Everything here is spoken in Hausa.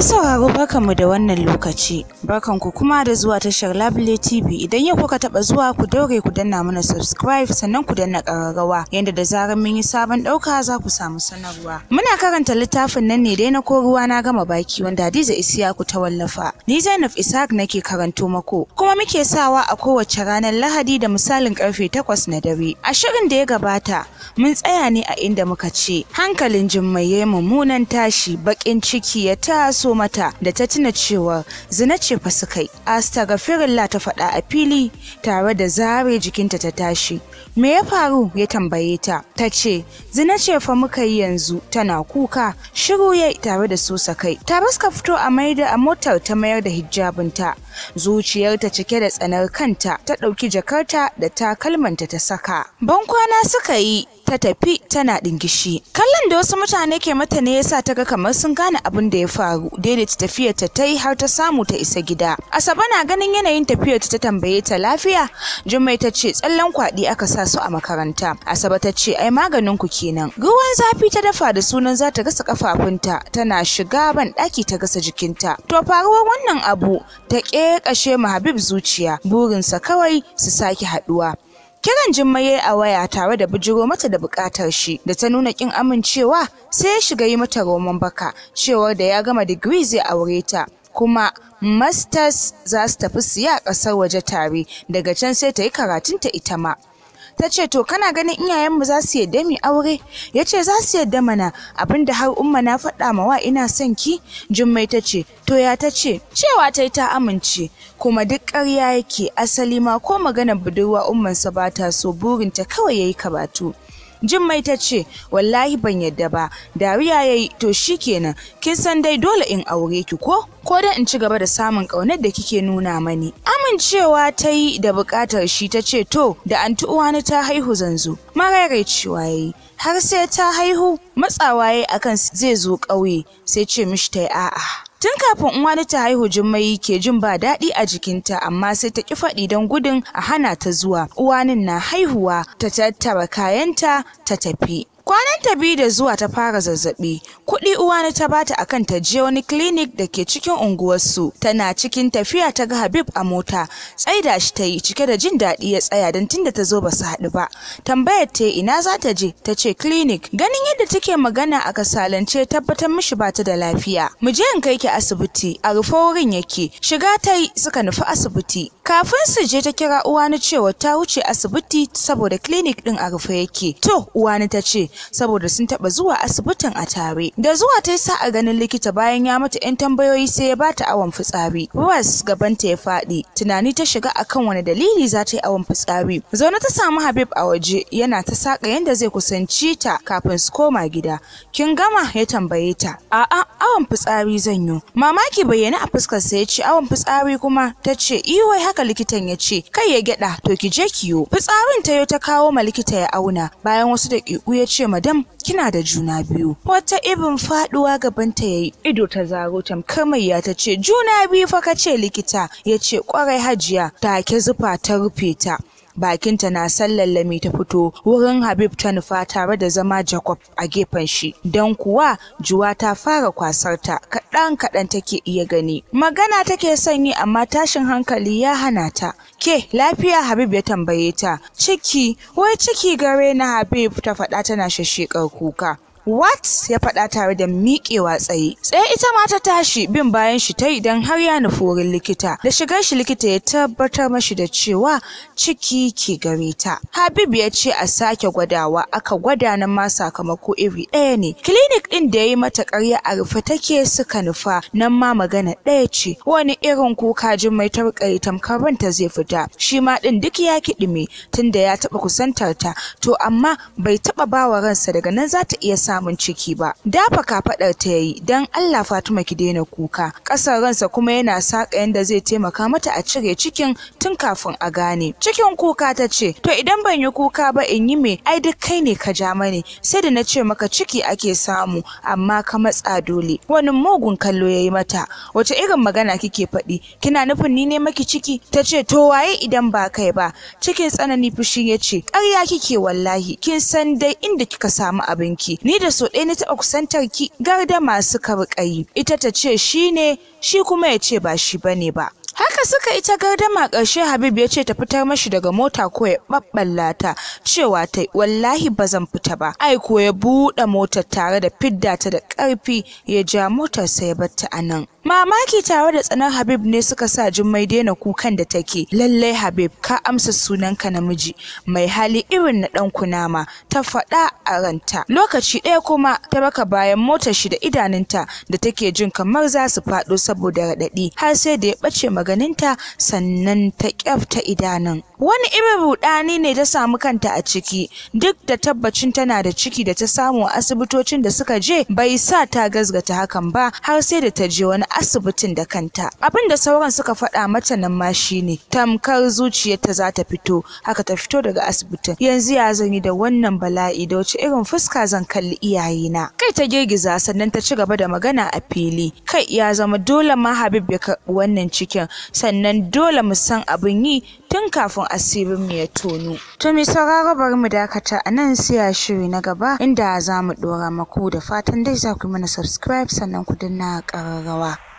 Masu sauraro barkanmu da wannan lokaci. Barkanku kuma da zuwa tashar Labule TV. Idan yau kuka taba zuwa ku daure ku danna mana subscribe sannan ku danna ƙararrawa yanda da zarar mun yi sabon ɗauka za ku samu sanarwa. Muna karanta littafin nan ne dai na ko ruwa na gama baki wanda Hadiza Isiyaku ta wallafa. Ni Zainab Ishaq nake karanto mako. Kuma muke sawa a kowace ranar Lahadi da misalin karfe takwas na dare. A shirin da ya gabata mun tsaya ne a inda muka ce hankalin Jummai ya yi mummunan tashi baƙin ciki ya taso mata da ta tuna cewa zina ce fa suka yi. Astaghfirullah ta faɗa a fili tare da zare jikinta ta tashi. Me ya faru ya tambaye ta. Ta ce zina ce fa muka yi yanzu tana kuka shiru ya tare da sosa kai. Ta baska fito a maida a motar ta mayar da hijabinta. Zuciyarta cike da tsanar kanta ta ɗauki jakarta da takalmanta ta saka. Bankwana suka yi ta tafi tana ɗingishi. Kallon da wasu mutane ke mata ne yasa ta ga kamar sun gane abin da ya faru. Daidaita tafiyar ta ta yi har ta samu ta isa gida. Asabe na ganin yanayin tafiyar ta tambaye ta lafiya. Jummai ta ce tsallan kwaɗi aka sa su a makaranta. Asabe ta ce ai maganin ku kenan. Ruwan zafi ta dafa da sunan za ta gasa kafafunta tana shiga ban ɗaki ta gasa jikinta. To faruwar wannan abu ta ƙeƙashe ma Habib zuciya burinsa kawai su sake haɗuwa. Kiran Jummai a waya tare da bijiro mata da bukatar shi da ta nuna kin amincewa sai ya shiga yi mata roman baka cewar da ya gama digiri zai aure ta kuma masters za su tafi siya ƙasar waje tare daga can sai ta yi karatunta ita ma. ta ce to kana ganin iyayenmu za su yadda mu aure ya ce za su yadda mana abinda har umma na faɗa ma wa ina son ki jummai ta ce to ya ta ce cewa ta yi ta amince kuma duk ƙarya yake asali ma ko maganar budurwa ummansa ba ta so burinta kawai ya yi karatu Jummai ta ce, Wallahi ban yadda ba, dariya ya yi, to shi kenan, kin san dai dole in aure ki ko? Ko da in ci gaba da samun ƙaunar da kike nuna mani. Amincewa ta yi da buƙatar shi ta ce, To, da anti uwani ta haihu zanzu. Maraicewa ya yi, har sai ta haihu, matsawa ya yi akan zai zo ƙauye, sai ce mishi ta yi a'a. Tun kafin uwani ta haihu Jummai ke jin ba daɗi a jikinta amma sai ta ƙi faɗi don gudun a hana ta zuwa. Uwanin na haihuwa ta tattara kayanta ta tafi. Kwanan ta biyu da zuwa ta fara zazzaɓi, kuɗi uwani ta bata akan ta je wani clinic da ke cikin unguwarsu. Tana cikin tafiya ta ga Habib a mota, tsaida shi ta yi cike da jin daɗi ya tsaya don tunda ta zo ba su haɗu ba. Tambayar ta ina za ta je, ta ce clinic. Ganin yadda take magana a kasalance tabbatar mishi ba ta da lafiya. Mu je in kai ki asibiti, a rufe wurin yake. Shiga ta yi suka nufi asibiti. Kafin su je ta kira uwani cewa ta wuce asibiti saboda clinic ɗin a rufe yake. To, uwani ta ce, saboda sun taba zuwa asibitin a tare da zuwa ta sa a ganin likita bayan ya mata yan tambayoyi sai ya bata awon fitsari ruwas gabanta ya faɗi tunani ta shiga akan wani dalili za ta yi awon fitsari zaune ta samu habib a waje yana ta saka yanda zai kusanci ta kafin su koma gida kin gama ya tambaye ta a'a awon fitsari zan yi mamaki bayyana a fuskar sa ya ce awon fitsari kuma ta ce iwai haka likitan ya ce kai ya gyada to ki je kiyo fitsarin ta yau ta kawo ma likita ya auna bayan wasu daƙiƙu ya ce madam kina da juna biyu wata ibin faduwa gabanta yayi ido ta zaro tamkar mai ya ta ce juna biyu fa kace likita ya ce kwarai hajiya take zufa ta rufe ta bakinta na sallallami ta fito wurin Habib ta nufa tare da zama Jacob a gefen shi don kuwa juwa ta fara kwasar ta kaɗan kaɗan take iya gani magana take son yi amma tashin hankali ya hana ta ke lafiya Habib ya tambaye ta ciki wai ciki gare na Habib ta faɗa tana shashshekar kuka What ya faɗa tare da miƙewa tsaye. Tsaye ita ma ta tashi bin bayan shi ta idan har ya nufi wurin likita. Da shigar shi likita ya tabbatar mashi da cewa ciki ke gare ta. Habib ya ce a sake gwadawa aka gwada nan ma sakamako iri ɗaya ne. Clinic ɗin da ya yi mata ƙarya a rufe take suka nufa nan ma magana ɗaya ce. Wani irin kuka jin mai tarƙayi tamkar ranta zai fita. Shi ma ɗin duk ya kiɗime tunda ya taɓa kusantar ta. To amma bai taɓa bawa ransa daga nan za ta iya sa samun ciki ba. Dafa kafaɗar ta yayi dan Allah Fatima ki daina kuka. Ƙasar ransa kuma yana saka yanda zai taimaka mata a cire cikin tun kafin a gane. Cikin kuka ta ce, to idan ban yi kuka ba in yi me ai duk kai ne ka ja mani sai da na ce maka ciki ake samu amma ka matsa dole. Wani mugun kallo yayi mata. Wace irin magana kike faɗi? Kina nufin ni ne maki ciki? Ta ce to waye idan ba kai ba? Cikin tsanani fushi ya ce, ƙarya kike wallahi kin san dai inda kika samu abinki. Ni da so ɗaya na taɓa kusantar ki gardama suka riƙa yi ita ta ce shi ne shi kuma ya ce ba shi bane ba Haka suka ita gardama ƙarshe Habib ya ce ta fitar mashi daga mota ko ya ɓaɓɓalla ta cewa ta wallahi ba zan fita ba. Ai ko ya buɗe motar tare da fidda ta da ƙarfi ya ja motar sa ya batta a nan. Mamaki tare da tsanar Habib ne suka sa Jummai daina kukan da take. Lallai Habib ka amsa sunanka namiji mai hali irin na ɗan kunama ta faɗa a ranta. Lokaci ɗaya kuma ta baka bayan motar shi da idanunta da take jin kamar za su faɗo saboda raɗaɗi har sai da ya ɓace maganinta sannan ta kyafta idanun. Wani irin rudani ne ta samu kanta a ciki duk da tabbacin tana da ciki da ta samu a asibitocin da suka je bai sa ta gazgata hakan ba har sai da ta je wani asibitin da kanta. Abin da sauran suka faɗa mata nan ma shine tamkar zuciyarta za ta fito haka ta fito daga asibitin. Yanzu ya zan yi da wannan bala'i da wace irin fuska zan kalli iyayena. Kai ta girgiza sannan ta ci gaba da magana a fili. Kai ya zama dole ma Habib ya karɓi wannan cikin sannan dole mu san abin yi tun kafin asirin mu ya tono. To mai sauraro bari mu dakata a nan sai a shiri na gaba inda za mu ɗora maku da fatan dai za ku yi mana subscribe sannan ku danna ƙararrawa.